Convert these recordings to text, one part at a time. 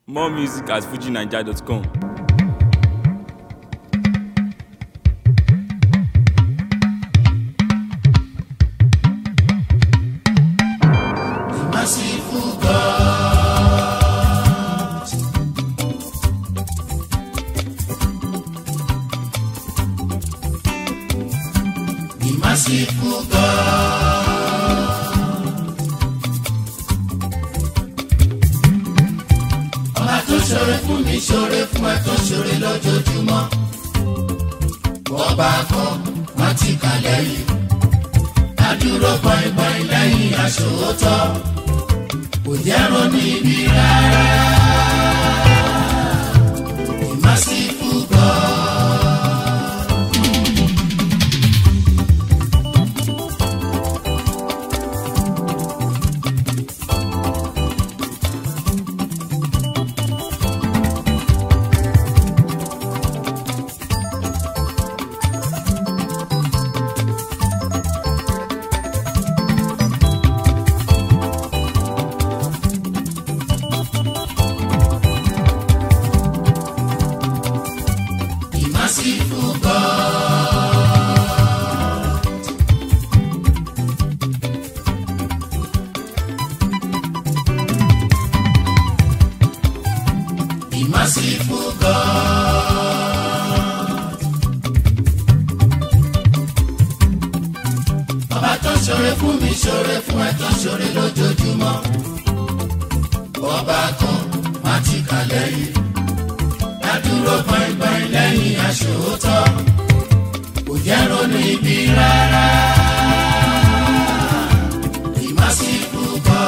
More music at fujinaija.com. merciful God. The merciful God. Ọba tó ṣoore fún mi ṣoore fún ẹ tó ṣoore lójoojúmọ́. Ọba kan wọ́n ti kà lẹ́yìn adúró pọ̀ìpọ̀ì lẹ́yìn aṣòótọ́ kò jẹ́ ronú ibi rárá. ìmásífù gan. ìmásífù gan. ìmásífù gan. ọba tó ṣoore fún mi ṣoore fún ẹ tó ṣoore lójoojúmọ́ ọba kan má ti kà lẹ́yìn dádúró gbọ̀ngbọ̀n lẹ́yìn aṣòótọ́ kò jẹ́ ronú ibi rárá ìmásíkú kọ́.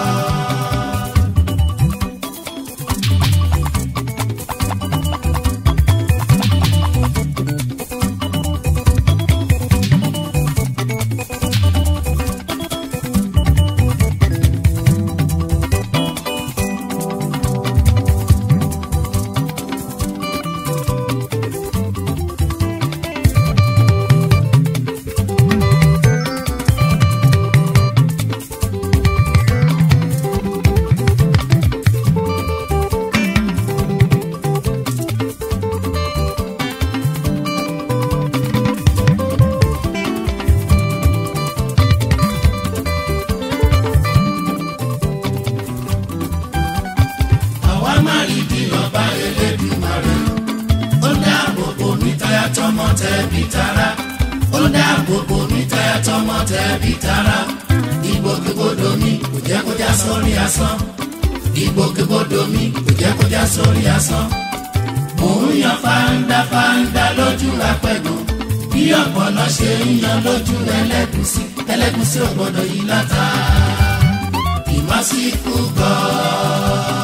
àwa má rí bí ọba elédùmarè ó dáàbò bò mí táyà tọmọ tẹbí tará ó dáàbò bò mí táyà tọmọ tẹbí tará ìgbòkègbodò mi kò jẹ́ kó já sórí asán ìgbòkègbodò mi kò jẹ́ kó já sórí asán mò ń yan fáńdá fáńdá lójú apẹ̀gàn bí ọ̀pọ̀lọ́ ṣe ń yan lójú ẹlẹ́gùsí ẹlẹ́gùsí ò gbọ́dọ̀ yí látà ìmásíkú gan-an.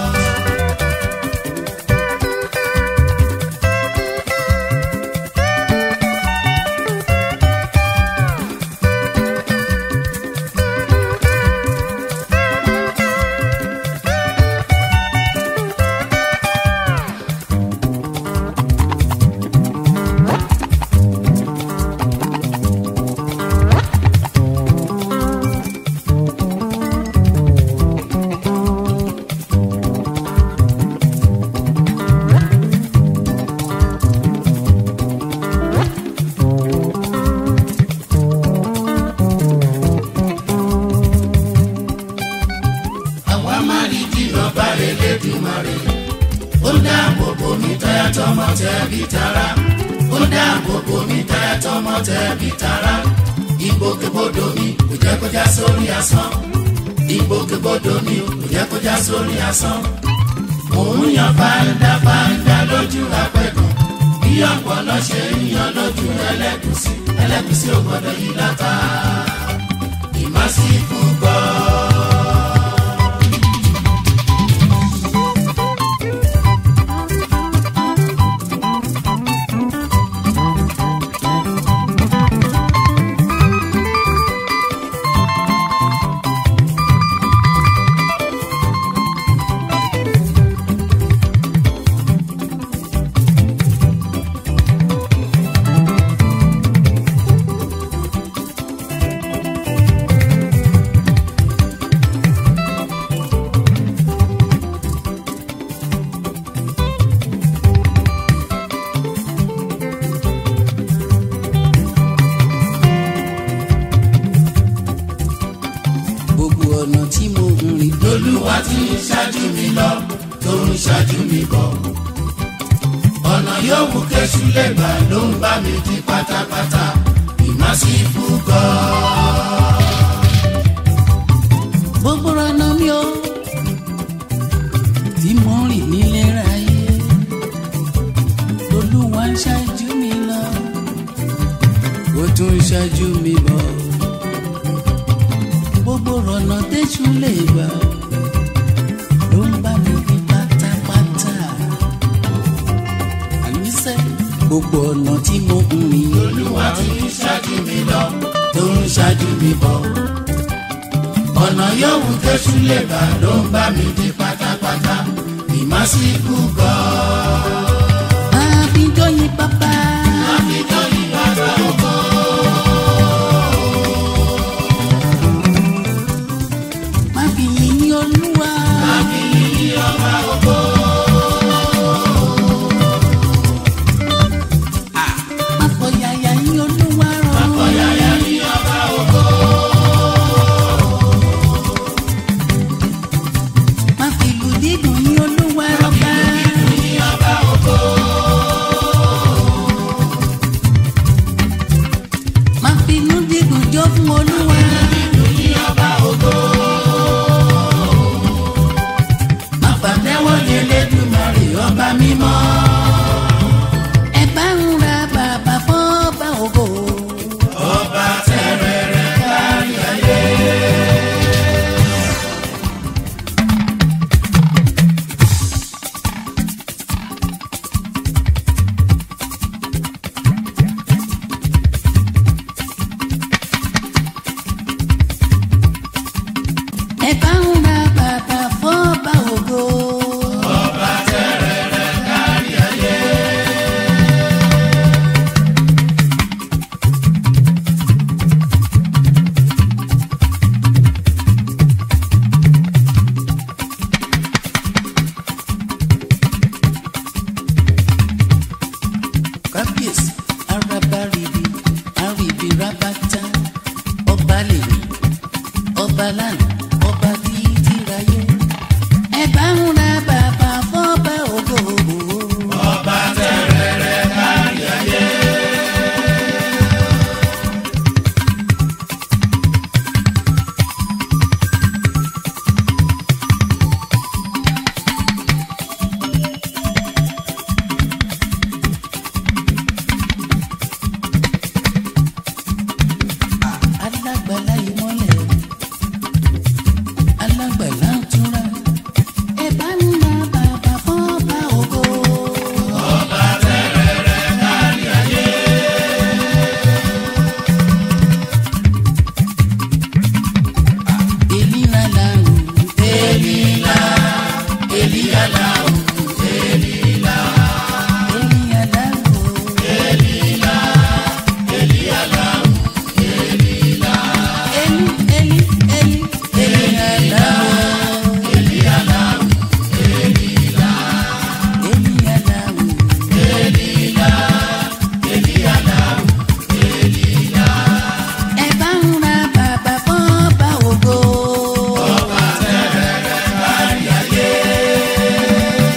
àwa má rí bí ọba elédùmarè ó dáàbò bò mí táyà tọmọ tẹbí tará ó dáàbò bò mí táyà tọmọ tẹbí tará ìgbòkègbodò mi kò jẹ́ kó já sórí asán ìgbòkègbodò mi kò jẹ́ kó já sórí asán mò ń yan fáńdá fáńdá lójú apẹ̀gàn bí ọ̀pọ̀lọ́ ṣe ń yan lójú ẹlẹ́gùsí ẹlẹ́gùsí ò gbọ́dọ̀ yí látà ìmásíkú gbọ́. ṣáájú mi bọ̀ ọ̀nà yòówù kéṣù lè gbà ló ń bá mi di pátápátá ìmásífù gan. gbogbo ọ̀nà mi ò tí mo rìn nílé ráyé olúwa ń ṣáájú mi lọ ó tún ń ṣáájú mi bọ̀ gbogbo ọ̀nà tẹ́jú lè gbà ló ń bá mi ní pátápátá àníṣe gbogbo ọ̀nà tí mo ń rìn olúwa ti ń ṣáájú mi lọ tó ń ṣáájú mi bọ̀ ọ̀nà yòówù kéṣù lè gbà ló ń bá mi di pátápátá ìmásífù gan. àbíjọ́yìn bàbá. àfijọ́ ìbára oko. má fi yìn olúwa. má fọ yàyà yìn olúwa rọ. má fi ìlú dídùn yìn olúwa rọba. má fi inú dídùn jó fún olúwa. má pàtẹ́wọ́ ní Elédùmarè ọba mímọ́. ẹ bá ń ra bàbá fún ọba ògo. ọba tẹrẹrẹ kárí ayé. ẹ bá ń ra bàbá fún ọba ògo. kábíyèsí araba ribi aribi rabata ọba lèmi ọba lánàá ọba títí ráyé ẹ bá ń ra bàbá fọba ògo. ọba tẹrẹrẹ kárí ayé. alágbàlá ìmọ́lẹ̀ alágbàlá túnra ẹ bá ń ra bàbá fọba ògo. Elila la o, Elila, Elia la o, Elila, Elia la o, Elila, Elia la o, Elila, Eli, Eli, Eli, Elia la o, Elia la o, Elila, Elia la o, Elila, Elia la o, Elila. Ẹ bá ń ra bàbá fún ọba ògo.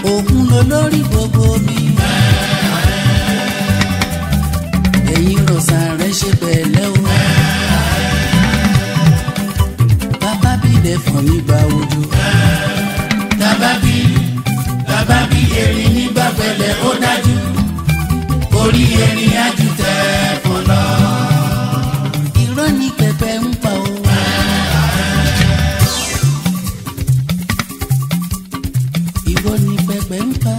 òkun ló lórí gbogbo mi. ẹ̀yin rọ̀ṣà rẹ̀ ṣe pẹ̀lẹ́ o. bàbá bílẹ̀ fún mi gba ojú. tábàbí tábàbí erin nígbà pẹ̀lẹ́ ó dájú orí erin ájú tẹ fún lọ. irọ́ ní pẹpẹ ń pa o. irọ́ ní pẹpẹ ń pa.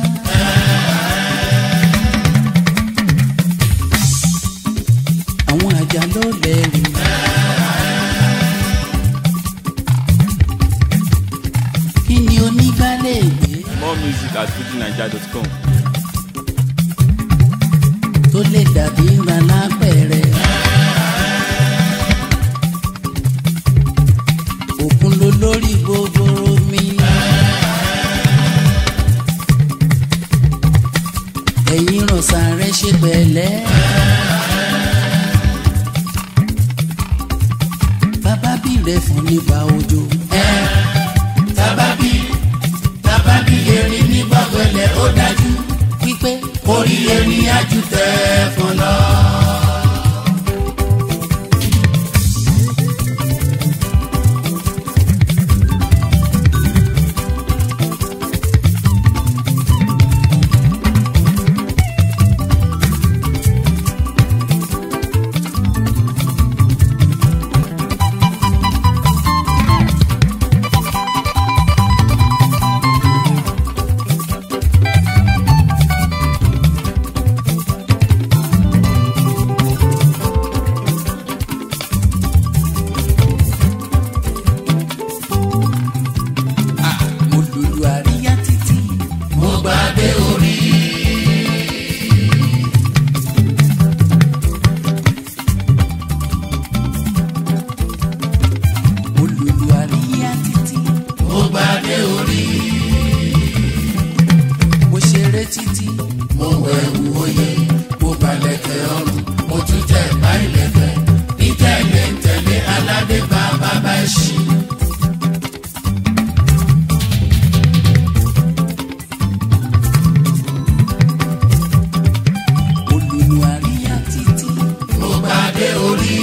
àwọn àjà ló lẹ́rù. kí ni onígbálẹ̀ gbé More music at fujinaija.com. tó lè dàbí ńlá lápẹ̀rẹ̀. òkun ló lórí gbogbo mi. ẹ̀yin rọ̀ṣà rẹ̀ ṣe pẹ̀lẹ́. bàbá bí rẹ̀ fún nípa òjò. tábàbí tábàbí erin nígbà pẹ̀lẹ́ ó dájú wípé orí erin ájú tẹ fún lọ. mo lùlù àríyá títí. mo gbàgbé orí mo lùlù àríyá títí. mo gbàgbé orí mo ṣeré títí. mo wẹ̀wù oyè mo balẹ̀kẹ̀ ọrùn mo tún tẹ̀ bá ilẹ̀kẹ̀ ní tẹ̀lé ń tẹ̀lé aládé bá bàbá ẹ̀ṣin. mo lùlù àríyá títí. mo gbàgbé orí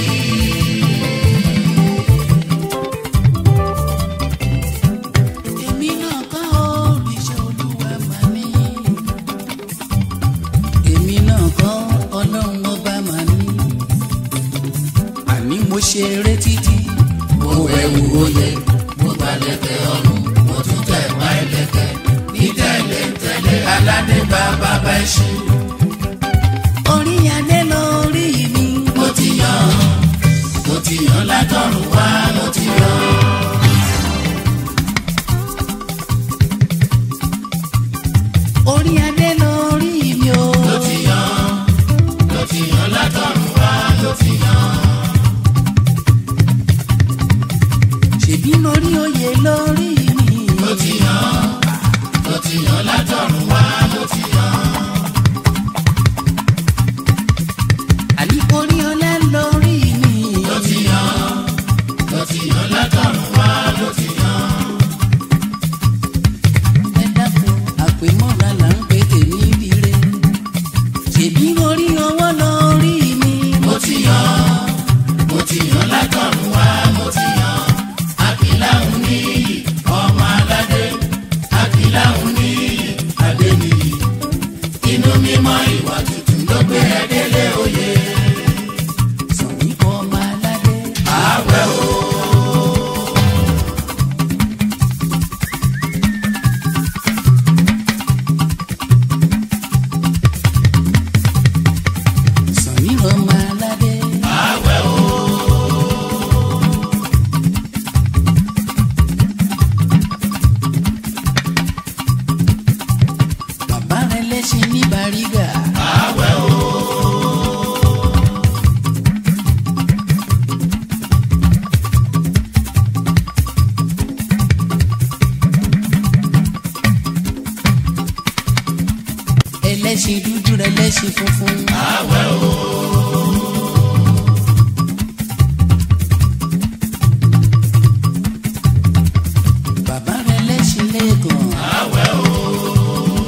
èmi náà kọ́ òrìṣà olúwa mà ní. èmi náà kọ́ ọlọ́run ọba mà ní. àní mo ṣeré títí. mo wẹ̀wù oyè mo balẹ̀kẹ̀ ọrùn mo tún tẹ̀ bá ilẹ̀kẹ̀ ní tẹ̀lé ń tẹ̀lé aládé bá bàbá ẹ̀ṣin. orí adé lórí mi. mo ti yàn mo ti yàn látọ̀run wá mo ti yàn. orí adé lórí mi o. mo ti yàn mo ti yàn látọ̀run wá mo ti yàn. ṣèbí lórí oyè lórí mi. mo ti yàn mo ti yàn látọ̀run wá mo ti yàn. àní orí ọlá lórí mi. mo ti yàn mo ti yàn látọ̀run wá mo ti yàn. ẹ dákun àpèmọ́ra là ń pè tèmi dire. ṣèbí orí ọwọ́ lórí mi. mo ti yàn mo ti yàn látọ̀run wá mo ti yàn. àkìláhùn níyì ọmọ aládé àkìláhùn níyì adé nìyí. inú mímọ́ ìwà tuntun ló gbé ẹ délé oyè. sọ̀rí ọmọ aládé. àwẹ̀ o. sọ̀rí ọmọ aládé. àwẹ̀ o. bàbá rẹ lẹ́sìn ní bàrígà. àwẹ̀ o. ẹlẹ́sìn dúdú rẹ lẹ́sìn funfun. àwẹ̀ o. bàbá rẹ lẹ́sìn lẹ́ẹ̀kan. àwẹ̀ o.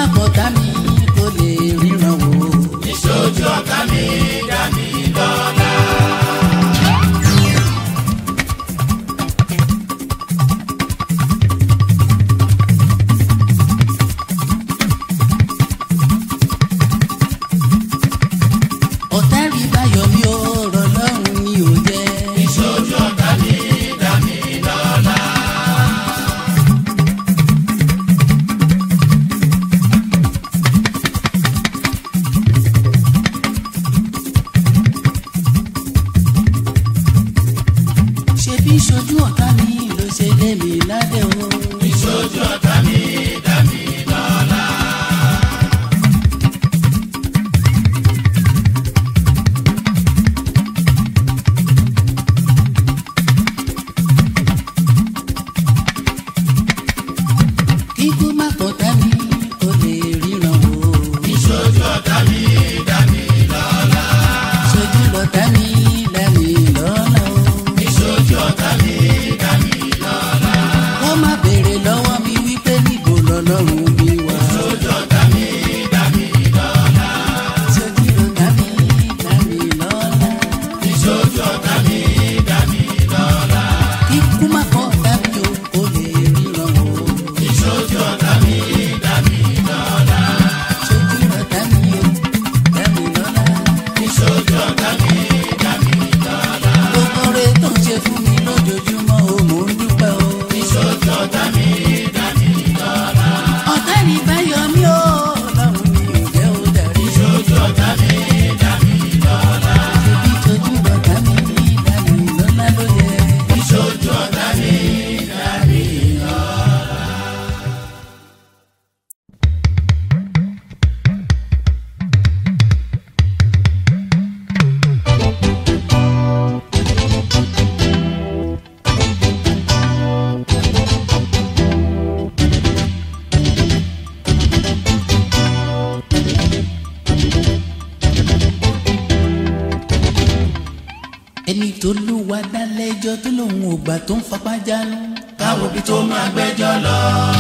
má kọ̀tá mi kó lè ríran wò. ìṣojú ọ̀tá mi dá mi lọ́lá. ọ̀tá rí báyọ̀ mi ò rọ̀ lọ́rùn mi ò jẹ́. ìṣojú ọ̀tá mi dá mi lọ́lá. ṣe bí ṣojú ọ̀tá mi ló ṣe lé mi ládé o. ìṣojú ọ̀tá mi dá mi lọ́lá. kíkú má kọ̀tá mi kó lè ríran wò. ìṣojú ọ̀tá mi dá mi lọ́lá. ṣojú lọ̀tá mi dá mi lọ́lá o. ìṣojú ọ̀tá mi dá mi lọ́lá. wọ́n má béèrè lọ́wọ́ mi wípé níbo lọ́lọ́run mi wà. ìṣojú ọ̀tá mi dá mi lọ́lá. ṣojú lọ̀tá mi dá mi lọ́lá. ìṣojú ọ̀tá mi dá mi lọ́lá. kíkú má kọ̀tá mi o kó lè ríran wò. ìṣojú ọ̀tá mi dá mi lọ́lá. ṣojú lọ̀tá mi o dá mi lọ́lá. ìṣojú ọ̀tá mi dá mi lọ́lá. gbogbo rẹ̀ tó ń ṣe fún mi lójoojúmọ́ o mò ń dúpẹ́ o. ìṣojú ọ̀tá mi dá mi lọ́lá. ọ̀tá ní báyọ̀ mi ò lọ́rùn mi ò jẹ́ ó darí. ìṣojú ọ̀tá mi dá mi lọ́lá. ṣebí tójú lọ̀tá mi dá mi lọ́lá ló yẹ. ìṣojú ọ̀tá mi dá mi lọ́lá. ẹni tó lù wá dálẹ́jọ́ tó lòun ò gbà tó ń fapá jánu. káwo bí tó máa gbẹ́jọ́ lọ.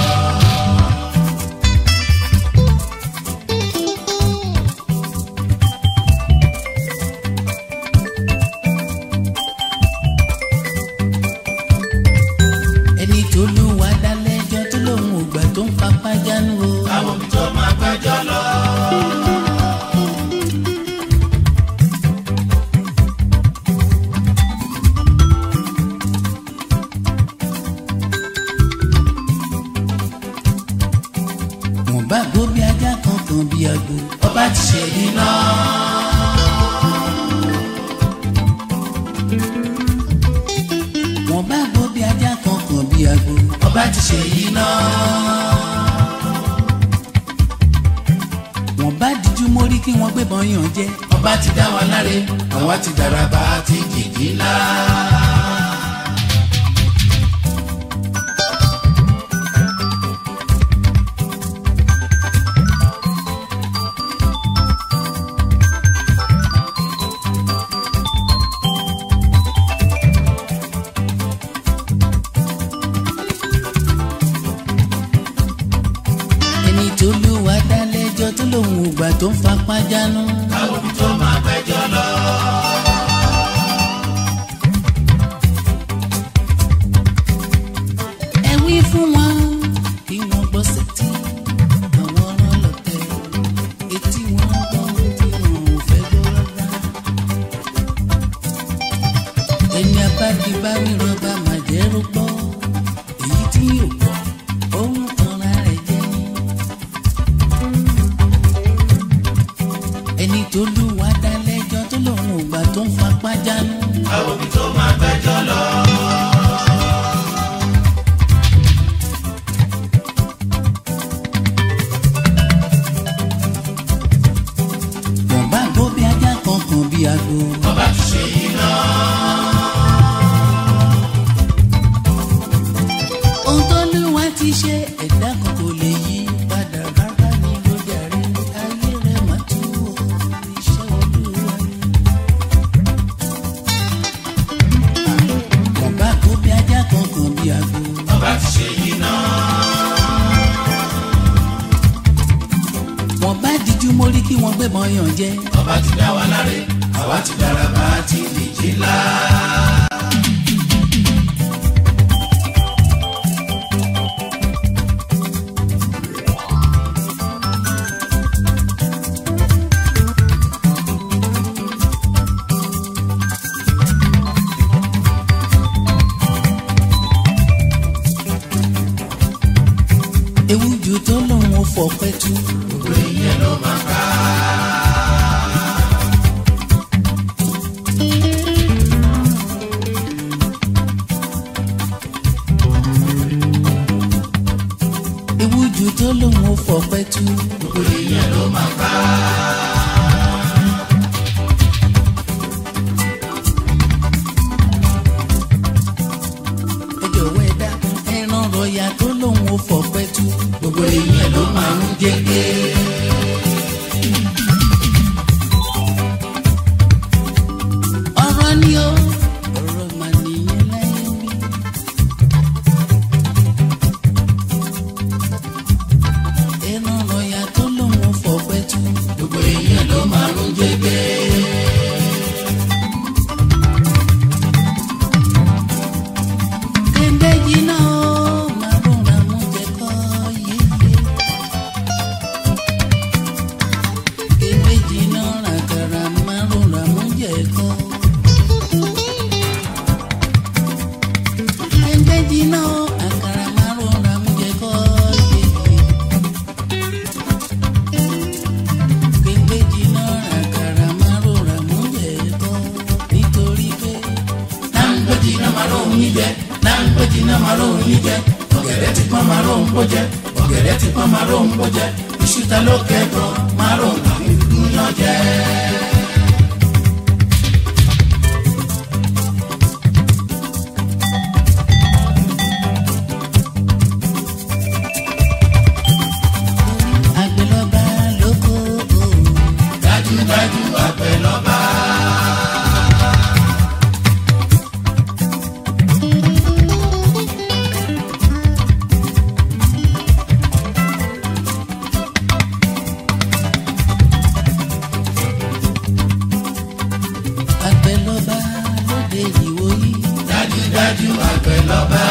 ẹni tó lù wá dálẹ́jọ́ tó lòun ò gbà tó ń fapá jánu o. káwo bí tó máa gbẹ́jọ́ lọ. wọ́n bá gbó bí ajá kan kan bí agbo. ọba ti ṣe iná. wọ́n bá gbó bí ajá kan kan bí agbo. ọba ti ṣe iná. wọ́n bá díjú mórí kí wọ́n gbébọn yàn jẹ. ọba ti dá wa láre àwa ti dàràbà àti jìjì ńlá. ẹni tó lù wá dálẹ́jọ́ tó lòun ò gbà tó ń fapá jánu. káwo bí tó máa gbẹ́jọ́ lọ. ẹ wí fún wọn kí wọ́n gbọ́ sétí àwọn ọ̀rọ̀ lọ́tẹ̀ etí wọn gbọ́ tí wọn ò fẹ́ gbọ́ rárá. ẹni abájú bá wí rọba máa jẹ́ rúgbọ́ èyí tí yóò gbọ́ òun tanra rẹ̀ jẹ́ ni. ẹni tó lù wá dá lẹ́jọ́ tó lòun ò gbà tó ń fapá jánu. káwo bí tó máa gbẹ́jọ́ lọ. wọ́n bá gbó bí ajá kan kan bí agbo. ọba ti ṣe iná. ohun tó lù wá ti ṣe ẹ̀dá kan kò lè yí padà rárá ní ló jàre ayé rẹ̀ má tú o iṣẹ́ olúwa ni. wọ́n bá gbó bí ajá kan kan bí agbo. ọba ti ṣe iná. wọn bá díjú mórí kí wọn gbé mọyàn jẹ. ọba ti dá wa láre àwa ti dára bá ti dìjì ńlá. ewu ju tó lòun ò fọpẹ́ tú. gbogbo ìyẹn ló máa ká. ewu ju tó lòun ò fọpẹ́ tú. gbogbo ìyẹn ló máa ká. ẹ jọ̀wọ́ ẹ dákun ẹran rọ̀yà tó lòun ò fọpẹ́ tú. gbogbo ìyẹn ló máa ń jẹ́gẹ́. ọ̀rọ̀ ni ó ọ̀rọ̀ mà nìyẹn láyé mi. ẹran rọ̀yà tó lòun ò fọpẹ́ tú. gbogbo ìyẹn ló máa ń jẹ́gẹ́. kéde jiná ó máa rọra mú jẹ kọ́ yéye. kéde jiná ràkàrà máa rọra mú jẹ kọ́. kéde jiná ó àkàrà máa rọra mú jẹ kọ́ yéye. kéde jiná ràkàrà máa rọra mú jẹ kọ́ nítorí pé náǹgbẹ́jì náà máa lóhùn yín jẹ náǹgbẹ́jì náà máa lóhùn yín jẹ ọ̀gẹ̀dẹ̀ ti pọ́n máa lóhùn bó jẹ ọ̀gẹ̀dẹ̀ ti pọ́n máa lóhùn bó jẹ iṣu ta ló kẹ́kọ̀ọ́ máa lóhùn àfi dúdú yán jẹ. àgbẹ̀lọba lóko òun. dájúdájú àgbẹ̀ lọ́ba. àgbẹ̀lọba lóde ìwòyí. dájúdájú àgbẹ̀ lọ́ba.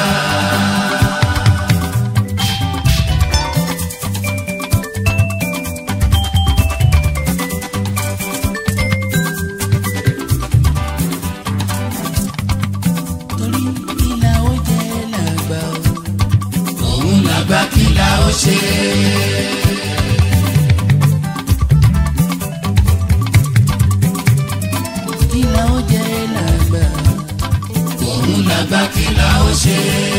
torí ìlà ó jẹ́ làgbà o. òun làgbà kí la ó ṣe. ìlà ó jẹ́ làgbà. òun làgbà kí la ó ṣe.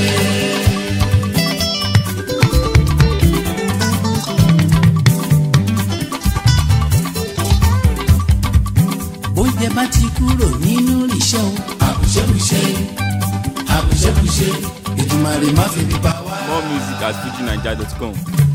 oúnjẹ bá ti kúrò nínú ìṣẹ́ o. àbùṣebùṣe àbùṣebùṣe Èdùmàrè má fi bí pa wá. More music at fujininja.com.